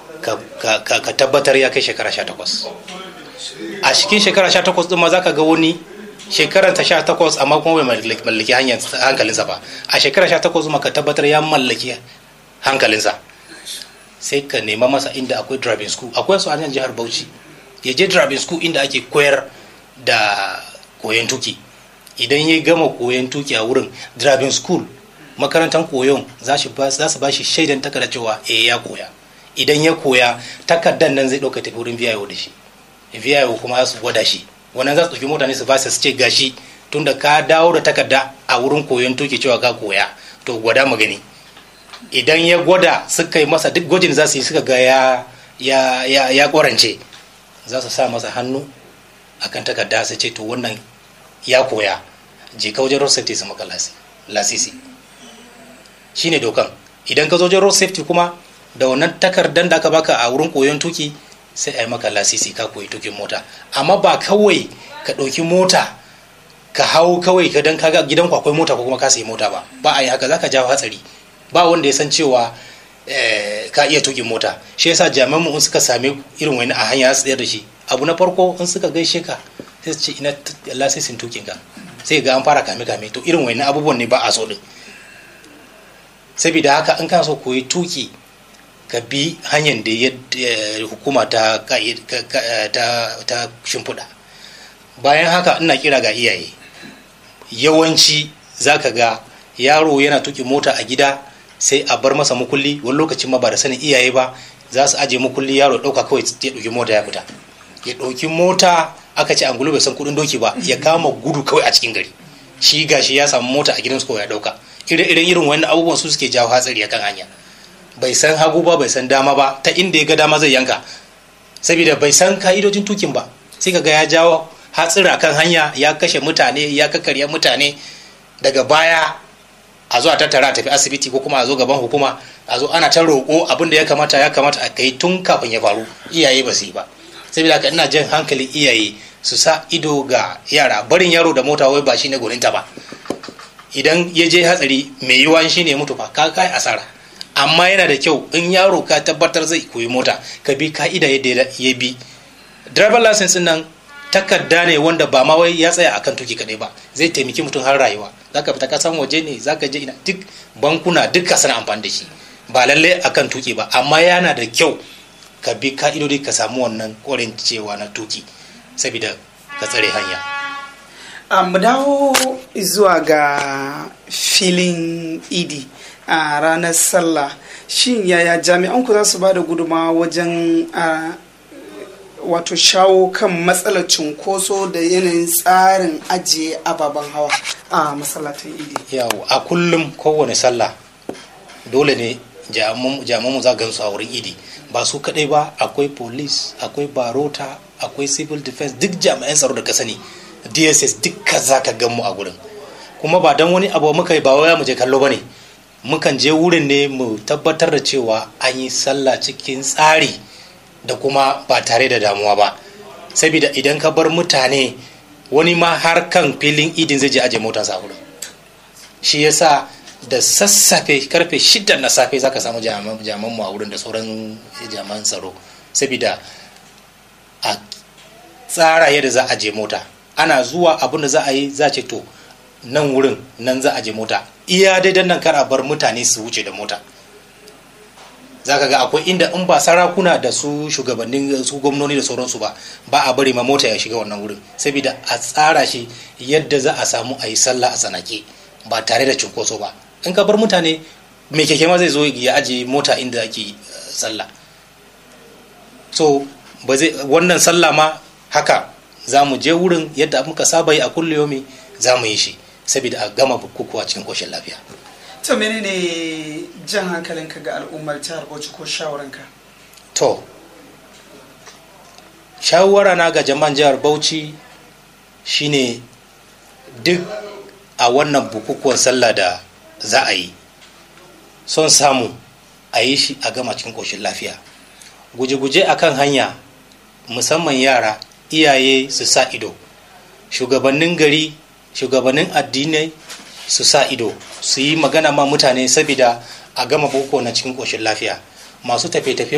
ka tabbatar ya kai shekara sha takwas a cikin shekara sha takwas ɗin ma za ka ga wani shekarar ta sha takwas amma kuma bai mallaki hankalinsa ba a shekara sha takwas ma ka tabbatar ya mallaki hankalinsa sai ka nema masa inda akwai driving school akwai su a nan jihar bauchi ya je driving school inda ake koyar da koyon tuki idan ya gama koyon tuki a wurin driving school makarantar koyon za su ba shi shaidan takarda cewa eh ya koya idan ya koya takardar nan zai ɗauka tafi wurin VIO da shi VIO kuma su gwada shi wannan za su ɗauki mutane su ba su ce gashi tunda ka dawo da takarda a wurin koyon tuki cewa ka koya to gwada mu gani idan ya gwada suka yi masa duk gwajin za su yi suka ga ya ya ya ya kwarance za su sa masa hannu akan takarda su ce to wannan ya koya je ka wajen road safety su maka lasisi shine dokan idan ka zo wajen road safety kuma da wannan takardar da aka baka a wurin koyon tuki sai a yi maka lasisi ka koyi tukin mota amma ba kawai ka ɗauki mota ka hau kawai ka dan kaga gidan akwai mota ko kuma ka sayi mota ba ba a yi haka zaka jawo hatsari ba wanda ya san cewa ka iya tukin mota shi yasa jami'an mu in suka sami irin wani a hanya su da shi abu na farko in suka gaishe ka sai su ce ina lasisin tukin ka sai ga an fara kame kame to irin wani abubuwan ne ba a so din saboda haka in kana so koyi tuki ka bi hanyar da hukuma ta ta shimfiɗa bayan haka ina kira ga iyaye yawanci zaka ga yaro yana tuki mota a gida sai a bar masa mukulli wani lokacin ma ba da sanin iyaye ba za su aje mukulli yaro ya ɗauka kawai ya ɗauki mota ya fita ya ɗauki mota aka ce angulu bai san kuɗin doki ba ya kama gudu kawai a cikin gari shi gashi ya samu mota a gidansu kawai ya ɗauka ire-iren irin wani abubuwan su suke jawo hatsari akan hanya bai san hagu ba bai san dama ba ta inda ya ga dama zai yanka saboda bai san ka'idojin tukin ba sai ka ga ya jawo hatsira kan hanya ya kashe mutane ya kakarya mutane daga baya a zo a tattara a tafi asibiti ko kuma a zo gaban hukuma a zo ana ta roƙo abin da ya kamata ya kamata a kai tun kafin ya faru iyaye ba su yi ba saboda haka ina jan hankalin iyaye su sa ido ga yara barin yaro da mota wai ba shine goninta ba idan ya je hatsari mai yiwuwa shine mutu fa ka kai asara amma yana da kyau in yaro ka tabbatar zai koyi mota ka bi ka'ida yadda ya bi driver license nan takarda ne wanda ba ma wai ya tsaya akan tuki kadai ba zai taimaki mutum har rayuwa zaka fita kasan waje ne zaka je ina duk bankuna duka suna amfani da shi ba lalle akan tuki ba amma yana da kyau ka bi ka'idodi ka samu wannan korin cewa na tuki saboda ka tsare hanya mu dawo zuwa ga filin idi a ranar sallah shin yaya jami'an ku za su ba da guduma wajen wato shawo kan matsalar cunkoso da yanayin tsarin ajiye ababen hawa a masallatan idi yawo a kullum kowane sallah dole ne jami'an za gansu a wurin idi ba su kadai ba akwai police akwai barota akwai civil defense duk jami'an tsaro da ka sani dss dukka za ka gan mu a gurin kuma ba don wani abu muka yi ba waya mu je kallo ba ne mukan je wurin ne mu tabbatar da cewa an yi sallah cikin tsari da kuma ba tare da damuwa ba saboda idan ka bar mutane wani ma har kan filin idin zai je aje motarsa a wurin shi yasa da sassafe karfe shida na safe zaka samu jaman mu a wurin da sauran jaman tsaro saboda a tsara yadda za a je mota ana zuwa abin da za a yi za ce to nan wurin nan za a je mota iya daidan nan kar a bar mutane su wuce da mota za ka ga akwai inda in ba sarakuna da su shugabannin su gwamnoni da sauransu ba ba a bari ma mota ya shiga wannan wurin saboda a tsara shi yadda za a samu a yi sallah a tsanake ba tare da cunkoso ba in ka bar mutane mai keke ma zai zo ya aje mota inda ake sallah so ba zai wannan sallah ma haka za mu je wurin yadda muka saba yi a kulliyomi za mu yi shi saboda a gama bukukuwa cikin koshin lafiya to menene jan hankalinka ga al'ummar jihar bauchi ko shawaranka to shawara na ga jama'an jihar bauchi shine duk a wannan bukukuwan sallah da za a yi son samu a yi shi a gama cikin koshin lafiya guje-guje akan hanya musamman yara iyaye su sa ido shugabannin gari shugabannin addinai su sa ido su yi magana ma mutane saboda a gama boko na cikin ƙoshin lafiya masu tafe-tafe